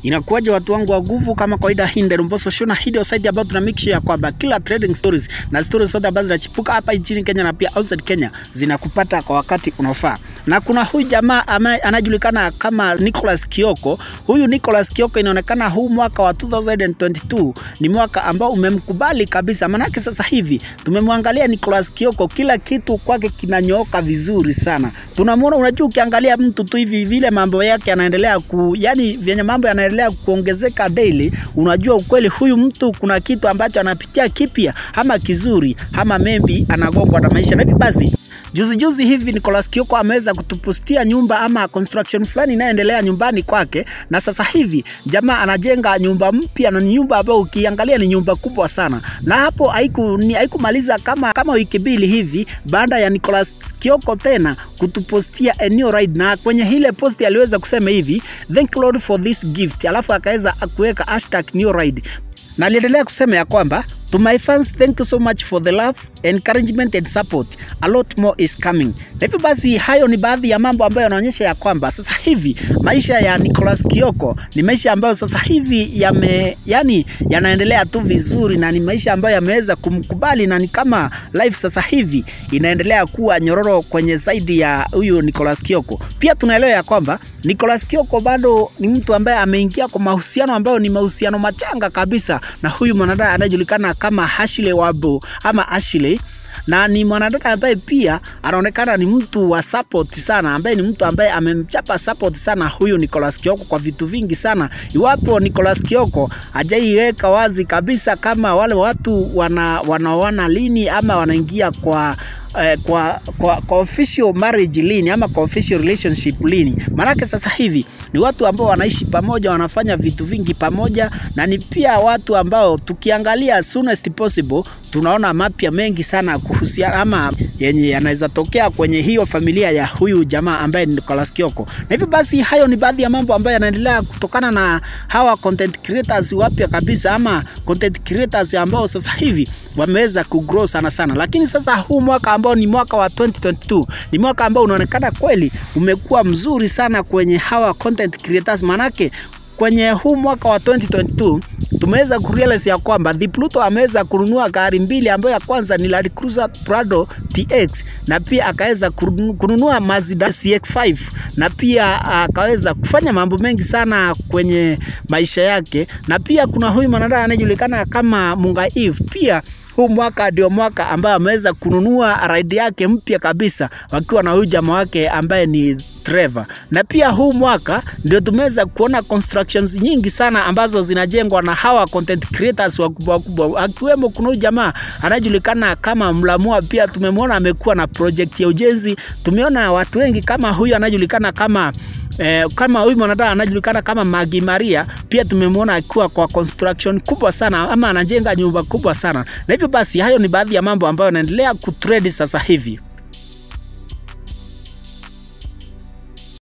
Inakuwaje watu wangu wa nguvu, kama kawaida, hii ndio Mbosso Show na hii ndio site ambayo tuna make sure ya kwamba kila trading stories na stories zote ambazo zinachipuka hapa nchini Kenya na pia outside Kenya zinakupata kwa wakati unaofaa. Na kuna huyu jamaa ama anajulikana kama Nicholas Kioko. Huyu Nicholas Kioko inaonekana huu mwaka wa 2022 ni mwaka ambao umemkubali kabisa, manake sasa hivi tumemwangalia Nicholas Kioko, kila kitu kwake kinanyooka vizuri sana. Tunamwona, unajua, ukiangalia mtu tu hivi vile mambo yake yanaendelea ku, yani vyenye mambo yanaendelea kuongezeka daily, unajua ukweli huyu mtu kuna kitu ambacho anapitia kipya ama kizuri ama maybe anagongwa na maisha. Na hivi basi Juzi juzi hivi Nicholas Kioko ameweza kutupostia nyumba ama construction fulani inayoendelea nyumbani kwake, na sasa hivi jamaa anajenga nyumba mpya, na ni nyumba ambayo ukiangalia ni nyumba kubwa sana, na hapo haiku ni haikumaliza kama kama wiki mbili hivi baada ya Nicholas Kioko tena kutupostia a new ride, na kwenye ile post aliweza kusema hivi thank Lord for this gift, alafu akaweza kuweka hashtag new ride, na aliendelea kusema ya kwamba To my fans, thank you so much for the love, encouragement and support. A lot more is coming. Na hivyo basi hayo ni baadhi ya mambo ambayo yanaonyesha ya kwamba sasa hivi maisha ya Nicholas Kioko ni maisha ambayo sasa hivi yame, yani yanaendelea tu vizuri na ni maisha ambayo yameweza kumkubali na ni kama life sasa hivi inaendelea kuwa nyororo kwenye zaidi ya huyu Nicholas Kioko. Pia tunaelewa ya kwamba Nicholas Kioko bado ni mtu ambaye ameingia kwa mahusiano ambayo ni mahusiano machanga kabisa na huyu mwanadada anayejulikana kama Ashley Wabo ama Ashley na ni mwanadada ambaye pia anaonekana ni mtu wa support sana, ambaye ni mtu ambaye amemchapa support sana huyu Nicholas Kioko kwa vitu vingi sana. Iwapo Nicholas Kioko hajaiweka wazi kabisa kama wale watu wana wanaoana lini ama wanaingia kwa eh, kwa, kwa, kwa official marriage lini ama kwa official relationship lini. Maanake sasa hivi ni watu ambao wanaishi pamoja, wanafanya vitu vingi pamoja, na ni pia watu ambao tukiangalia soonest possible tunaona mapya mengi sana kuhusiana ama yenye yanaweza tokea kwenye hiyo familia ya huyu jamaa ambaye ni Nicholas Kioko. Na hivyo basi, hayo ni baadhi ya mambo ambayo yanaendelea kutokana na hawa content creators wapya kabisa ama content creators ambao sasa hivi wameweza kugrow sana sana, lakini sasa huu mwaka ambao ni mwaka wa 2022 ni mwaka ambao unaonekana kweli umekuwa mzuri sana kwenye hawa content creators, manake kwenye huu mwaka wa 2022 tumeweza kurealize ya kwamba The Pluto ameweza kununua gari mbili, ambayo ya kwanza ni Land Cruiser Prado TX na pia akaweza kununua Mazda CX5 na pia akaweza kufanya mambo mengi sana kwenye maisha yake, na pia kuna huyu mwanadada anayejulikana kama Munga Eve pia huu mwaka ndio mwaka ambaye ameweza kununua ride yake mpya kabisa wakiwa na huyu jamaa wake ambaye ni Trevor. Na pia huu mwaka ndio tumeweza kuona constructions nyingi sana ambazo zinajengwa na hawa content creators wakubwa wakubwa, akiwemo kuna huyu jamaa anajulikana kama Mlamua, pia tumemwona amekuwa na project ya ujenzi. Tumeona watu wengi kama huyu anajulikana kama Eh, kama huyu mwanadada anajulikana kama Magi Maria, pia tumemwona akiwa kwa construction kubwa sana ama anajenga nyumba kubwa sana, na hivyo basi hayo ni baadhi ya mambo ambayo yanaendelea kutrend sasa hivi.